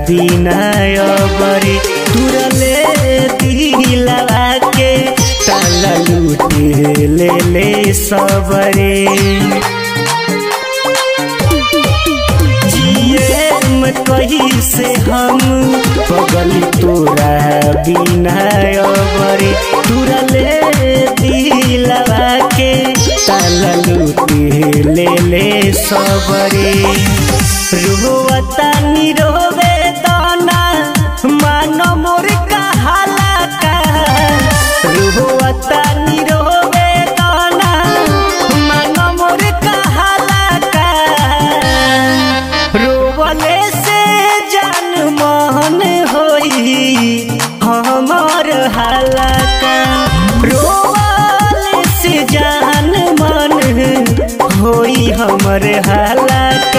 बिना अबरे तुरले दिलवा के ताला लूटे ले ले सबरे जिए में कही से हम पगल तोरा बिना अबरे तुरले दिलवा के ताला लूटे ले ले सबरे रुवता निरोवे दाना मानो मोर कहाला का रुवता निरोवे दाना मानो मोर कहाला का रोवले से जान मन होई हमर हालाका रोवले से जान मन होई हमर हालाका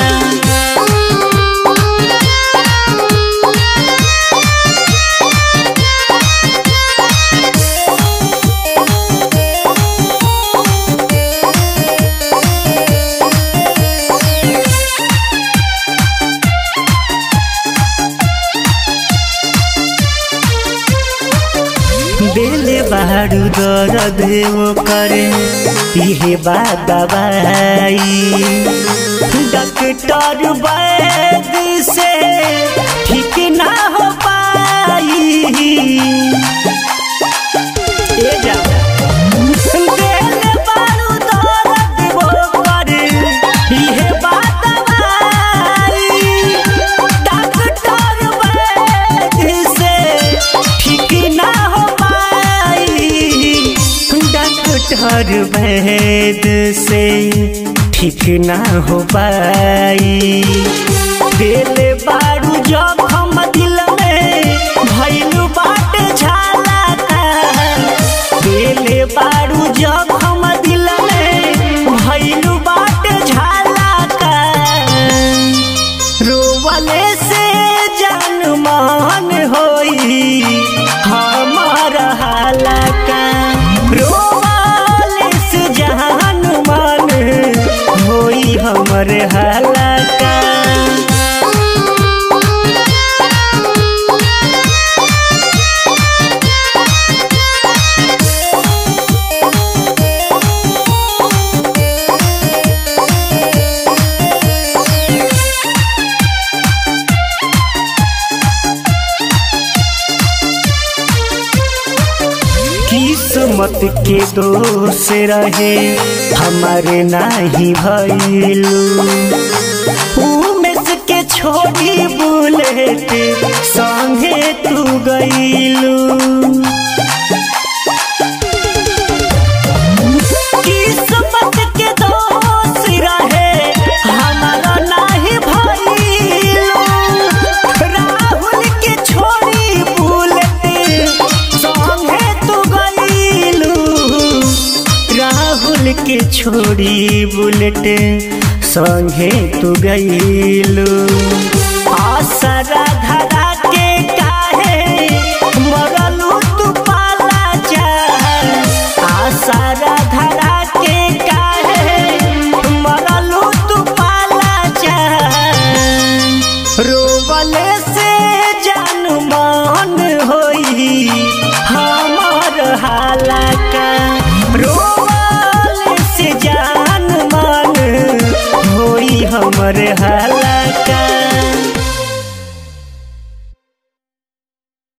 दिल बारू दर्द वो करे इहे बात दवाई डॉक्टर वैद से ठीक ना हो पाई ए जा दिल बारू दर्द वो करे इहे बात दवाई डॉक्टर वैद से ठीक ना हो पाई डॉक्टर वैद से ठीक ना हो पाई दिल बारू जखम दिल में भैलू बाट झाला दिल बारू जखम दिल में भैलू बाट झाला रोवले से जान मान होई हमार हालाका रोवले से जान मान होई हमर हालाका किस्मत के दोष रहे हमारे नाही भइलू उमेश के छोड़ी बुलेट संगे तू गइलू किस्मत के दोष रहे हमारा नाही भइलू राहुल के छोड़ी बुलेट संगे तू गइलू राहुल के छोड़ी बुलेट संगे तू गइलू आसरा धरा के काहे मरलू तू पाला जा आसरा धरा के काहे मरलू तू पाला जा रोवले से जान मान होई हमार हालाका रोवले से जान मान होई हमर हालाका